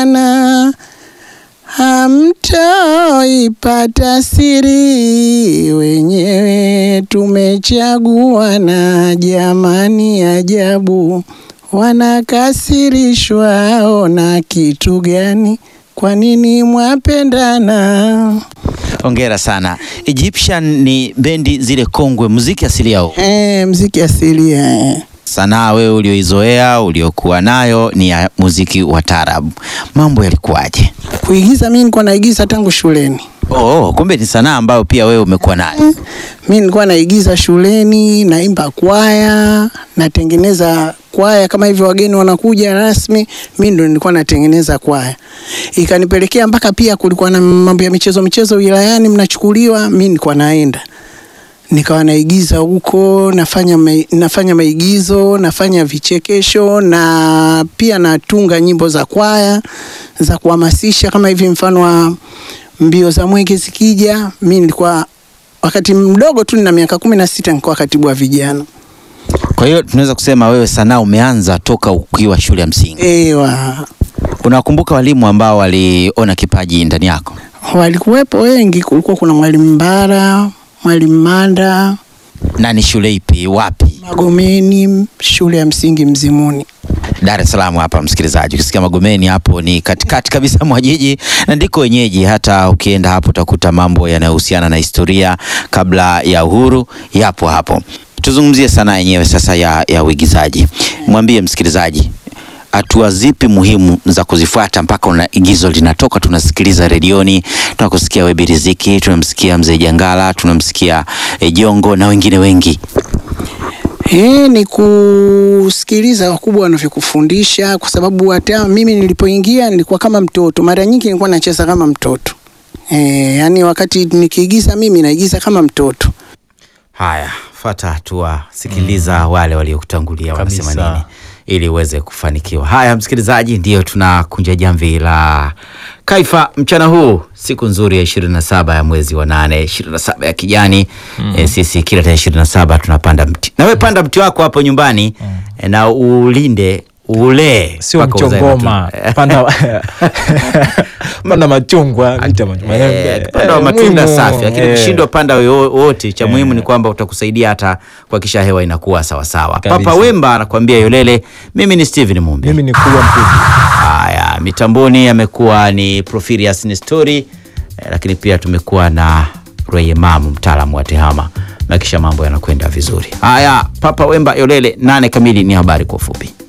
na hamtoipata siri, wenyewe tumechagua na jamani, ajabu wanakasirishwa ona kitu gani? Kwa nini mwapendana? Hongera sana. Egyptian ni bendi zile kongwe, muziki asili yao. Eh, mziki asilia eh. Sanaa wewe ulioizoea uliokuwa nayo ni ya muziki wa taarabu, mambo yalikuwaje? Kuigiza mimi nilikuwa naigiza tangu shuleni. Oh, kumbe ni sanaa ambayo pia wewe umekuwa nayo. Mi nilikuwa naigiza shuleni, naimba kwaya, natengeneza kwaya kama hivyo, wageni wanakuja rasmi, mi ndo nilikuwa natengeneza kwaya. Ikanipelekea mpaka pia kulikuwa na mambo ya michezo michezo wilayani, mnachukuliwa, mi nilikuwa naenda nikawa naigiza huko, nafanya mai, nafanya maigizo, nafanya vichekesho na pia natunga nyimbo za kwaya za kuhamasisha, kama hivi mfano wa mbio za mwenge zikija, mi nilikuwa wakati mdogo tu, nina miaka kumi na sita, nilikuwa katibu wa vijana. Kwa hiyo tunaweza kusema wewe sanaa umeanza toka ukiwa shule ya msingi. Ewa, Unawakumbuka walimu ambao waliona kipaji ndani yako? walikuwepo wengi, kulikuwa kuna mwalimu Mbara, mwalimu Manda, Na ni shule ipi, wapi? Magomeni, shule ya msingi Mzimuni. Dar es Salaam hapa, msikilizaji. Ukisikia Magomeni hapo ni katikati kabisa mwa jiji na ndiko wenyeji. Hata ukienda hapo utakuta mambo yanayohusiana na historia kabla ya uhuru yapo hapo. Tuzungumzie sanaa yenyewe sasa ya, ya uigizaji. Mwambie msikilizaji hatua zipi muhimu za kuzifuata mpaka una igizo linatoka, tunasikiliza redioni, tunakusikia Webi Riziki, tunamsikia Mzee Jangala, tunamsikia eh, Jongo na wengine wengi. E, ni kusikiliza wakubwa wanavyokufundisha, kwa sababu hata mimi nilipoingia nilikuwa kama mtoto. Mara nyingi nilikuwa nacheza kama mtoto e, yani wakati nikiigiza mimi naigiza kama mtoto. Haya, fata hatua, sikiliza wale waliokutangulia wanasema Kabisa. nini ili uweze kufanikiwa. Haya, msikilizaji, ndiyo tunakunja jamvi la Kaifa mchana huu, siku nzuri ya ishirini na saba ya mwezi wa nane, ishirini na saba ya kijani. E, sisi kila tarehe ishirini na saba tunapanda mti, na wewe panda mti wako hapo nyumbani e, na ulinde ulee sio mpaka uzae mchongoma matunda. panda panda machungwa miti ya machungwa. Eh, panda wa matunda Muhimu, safi, lakini eh. ukishindwa panda yo- wote, cha muhimu ni kwamba utakusaidia hata kuhakikisha hewa inakuwa sawasawa. Kabisa. Papa Wemba anakuambia Yolele. Mimi ni Steven Mumbi. mimi ni kuwa mkuji Haya, mitamboni amekuwa ni Profirius Nestori eh, lakini pia tumekuwa na Rweyemamu mtaalamu wa tehama na kisha mambo yanakwenda vizuri. Haya, Papa Wemba Yolele, nane kamili ni habari kwa ufupi.